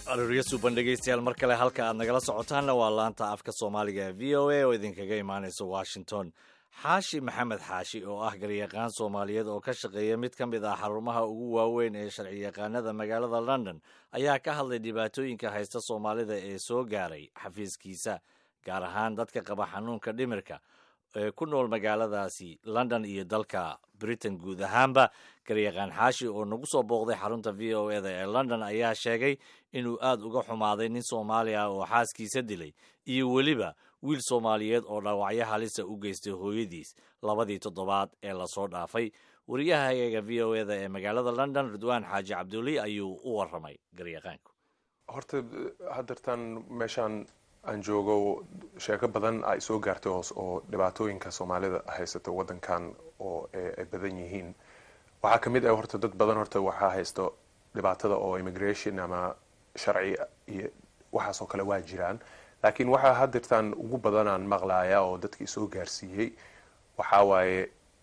arooryo suuban dhegaystayaal mar kale halka aad nagala socotaanna waa laanta afka soomaaliga ee v o a oo idinkaga imaanaysa washington xaashi maxamed xaashi oo ah garyaqaan soomaaliyeed oo ka shaqeeya mid ka mid ah xarumaha ugu waaweyn ee sharciyaqaanada magaalada london ayaa ka hadlay dhibaatooyinka haysta soomaalida ee soo gaaray xafiiskiisa gaar ahaan dadka qaba xanuunka dhimirka ee ku nool magaaladaasi london iyo dalka britain guud ahaanba garyaqaan xaashi oo nagu soo booqday xarunta v o eda ee london ayaa sheegay inuu aad uga xumaaday nin soomaali ah oo xaaskiisa dilay iyo weliba wiil soomaaliyeed oo dhaawacyo halisa u geystay hooyadiis labadii toddobaad ee lasoo dhaafay wariyahayaga v o eda ee magaalada london ridwaan xaaji cabduli ayuu u waramay garyaqaanku horta haddeertaan meeshaan aan joogo sheeko badan ay soo gaartay hoos oo dhibaatooyinka soomaalida haysata wadankan oo ay badan yihiin waxaa ka mid ah horta dad badan horta waxaa haysto dhibaatada oo immigration ama sharci iyo waxaasoo kale waa jiraan laakiin waxaa haddeertaan ugu badanaan maqlaaya oo dadkii soo gaarsiiyey waxaa waaye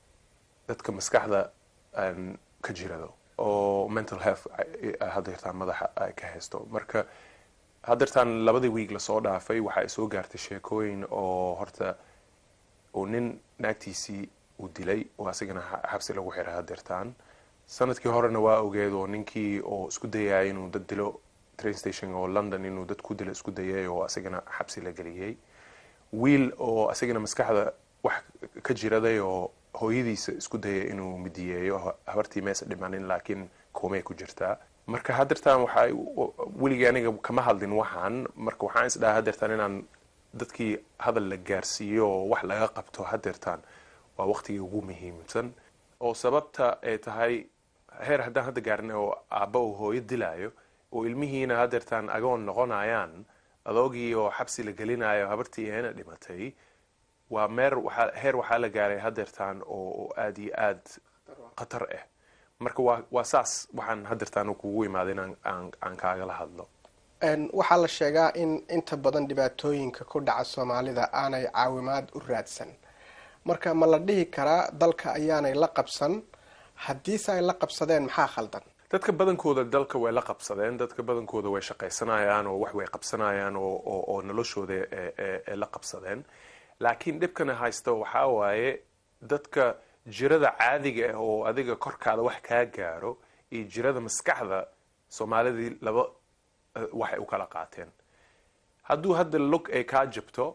dadka maskaxda aan ka jirado oo mental health haddeertaan madaxa ay ka haysto marka haddeertaan labadii wiig lasoo dhaafay waxa ay soo gaartay sheekooyin oo horta uu nin naagtiisii uu dilay oo asigana xabsi lagu xiray haddeertaan sanadkii horena waa ogeed oo ninkii oo isku dayaya inuu dad dilo train station oo london inuu dad ku dilo isku dayay oo asigana xabsi la geliyey wiil oo asigana maskaxda wax ka jiraday oo hooyadiisa isku dayay inuu midiyeeyo habartii meesa dhimanin laakiin koomey ku jirtaa marka haddeertaan waxa weligii aniga kama hadlin waxaan marka waxaan isdhaha haddeertaan inaan dadkii hadal la gaarsiiyo oo wax laga qabto haddeertaan waa waqtigii ugu muhiimsan oo sababta ay tahay heer haddaan hadda gaarin oo aabba uu hooyo dilaayo oo ilmihiina haddeertaan agoon noqonayaan adoogii oo xabsi la gelinayo habartii eena dhimatay waa meer waaa heer waxaa la gaaray haddeertaan oo aad iyo aad khatar ah marka waa waa saas waxaan haddeertaan kugu imaaday in aan kaagala hadlo waxaa la sheegaa in inta badan dhibaatooyinka ku dhaca soomaalida aanay caawimaad u raadsan marka ma la dhihi karaa dalka ayaanay la qabsan haddiise ay la qabsadeen maxaa khaldan dadka badankooda dalka way la qabsadeen dadka badankooda way shaqaysanayaan oo wax way qabsanayaan oo noloshooda la qabsadeen laakiin dhibkana haysta waxaa waaye dadka jirada caadiga ah oo adiga korkaada wax kaa gaaro iyo jirada maskaxda soomaalidii laba waxay u kala qaateen hadduu hadda lug ay kaa jabto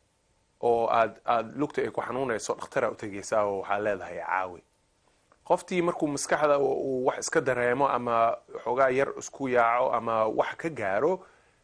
oo aad aada lugta ay ku xanuunayso dhakhtaraa utegaysaa oo waxaa leedahay caawi qoftii markuu maskaxda uu wax iska dareemo ama xoogaa yar isku yaaco ama wax ka gaaro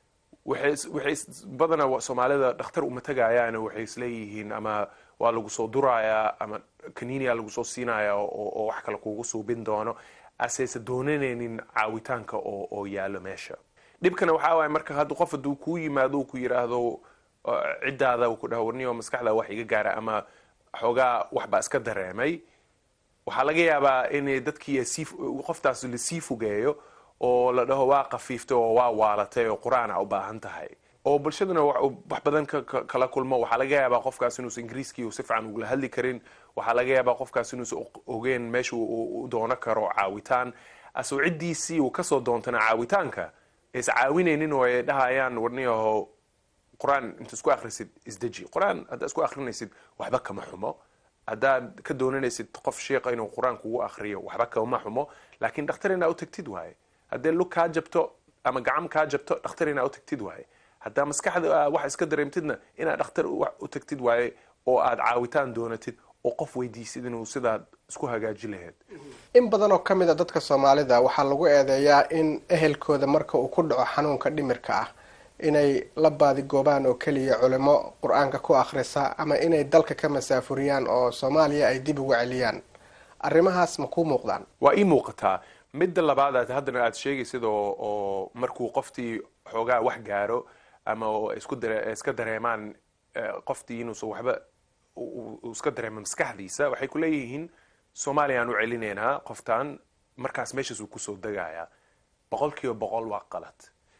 waxay badana soomaalida dhakhtar uma tegayaan waxay isleeyihiin ama waa lagu soo durayaa ama kaniiniya lagu soo siinaya oo wax kale kugu suubin doono aseyse doonanaynin caawitaanka oo yaalo meesha dhibkana waxaa waaya marka hadda qof hadduu kuu yimaado uu ku yidhaahdo ciddaada uu ku dhaho warniyo maskaxda wax iga gaara ama xoogaa waxbaa iska dareemay waxaa laga yaabaa in dadkii sii qoftaas lasii fogeeyo oo la dhaho waa kafiiftay oo waa waalatay oo qur-aana u baahan tahay oo bulshaduna wax badan kala kulmo waxaa laga yaabaa qofkaas inuusan ingiriiskii si fiican ugula hadli karin waxaa laga yaabaa qofkaas inuusan ogeen meesha u doono karo caawitaan asoo ciddiisii uu kasoo doontana caawitaanka is caawinaynin oo ay dhahayaan warniyaho qur-aan inta isku akrisid isdeji qur-aan haddaa isku akrinaysid waxba kama xumo haddaad ka doonanaysid qof sheika inuu qur-aan kugu akriyo waxba kama xumo laakiin dhakhtar inaa u tagtid waaye haddee lug kaa jabto ama gacam kaa jabto dhakhtar inaa u tagtid waaye haddaa maskaxda wax iska dareemtidna inaad dhakhtar u tagtid waaye oo aad caawitaan doonatid oo qof weydiisid inuu sidaad isku hagaaji lahayd in badan oo ka mid a dadka soomaalida waxaa lagu eedeeyaa in ehelkooda marka uu ku dhaco xanuunka dhimirka ah inay la baadigoobaan oo keliya culimo qur-aanka ku akhrisa ama inay dalka ka masaafuriyaan oo soomaaliya ay dib uga celiyaan arrimahaas ma kuu muuqdaan waa ii muuqataa midda labaad aad haddana aad sheegaysid oo oo markuu qoftii xoogaa wax gaaro ama isku dare iska dareemaan qoftii inuusan waxba iska dareemo maskaxdiisa waxay ku leeyihiin soomaaliya aan u celinaynaa qoftaan markaas meeshaas uu kusoo degayaa boqol kiiba boqol waa qalad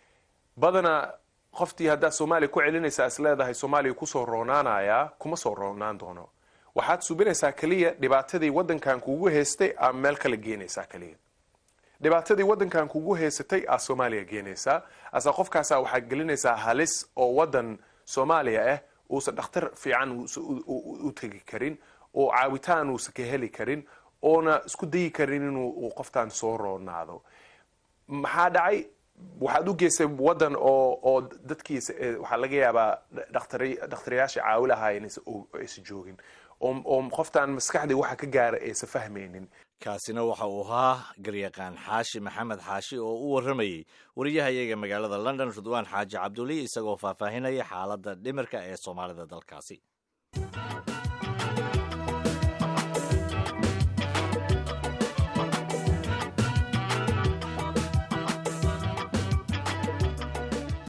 badana qoftii haddaad soomaaliya ku celinaysaa is leedahay soomaaliya kusoo roonaanayaa kuma soo roonaan doono waxaad subinaysaa keliya dhibaatadii waddankan kugu haystay ama meel kala geenaysaa keliya dhibaatadii waddankan kugu haysatay aa soomaaliya geenaysaa asa qofkaasa waxaa gelinaysaa halis oo waddan soomaaliya ah uusan dhakhtar fiican u tegi karin oo caawitaan uusan ka heli karin oona isku dayi karin inuu qoftaan soo roonaado maxaa dhacay waxaad u geysay waddan oo oo dadkiisa waxaa laga yaabaa dhakhtariyaasha caawilahaa aysan joogin oo qoftaan maskaxdii waxa ka gaara aysan fahmaynin kaasina waxa uu ahaa garyaqaan xaashi maxamed xaashi oo u warramayey wariyahayaga magaalada london ridwaan xaaji cabduli isagoo faahfaahinaya xaaladda dhimirka ee soomaalida dalkaasi